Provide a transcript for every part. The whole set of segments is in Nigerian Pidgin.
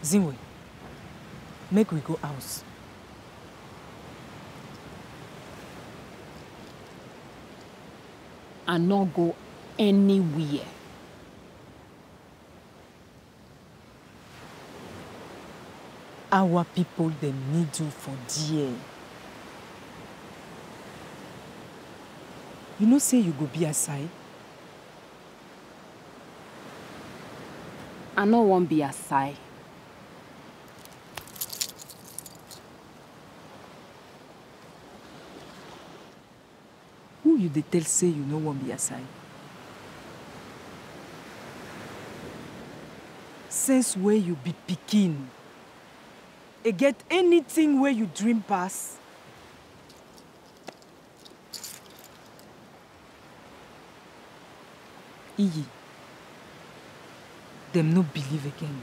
Zinwe, make we go house. I no go anywhere. Our people dem need you for there. You know say you go be aside? I no wan be aside. Who you dey tell say you no wan be aside? Since where you be pikin, e get anything wey you dream pass? Iyi, dem no believe again.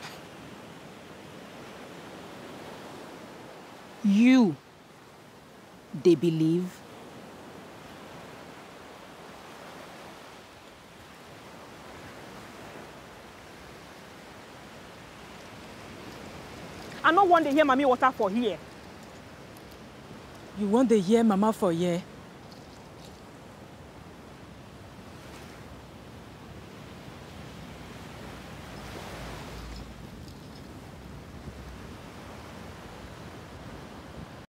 You dey believe? I no wan dey hear mommy water for here. You wan dey hear mama for here?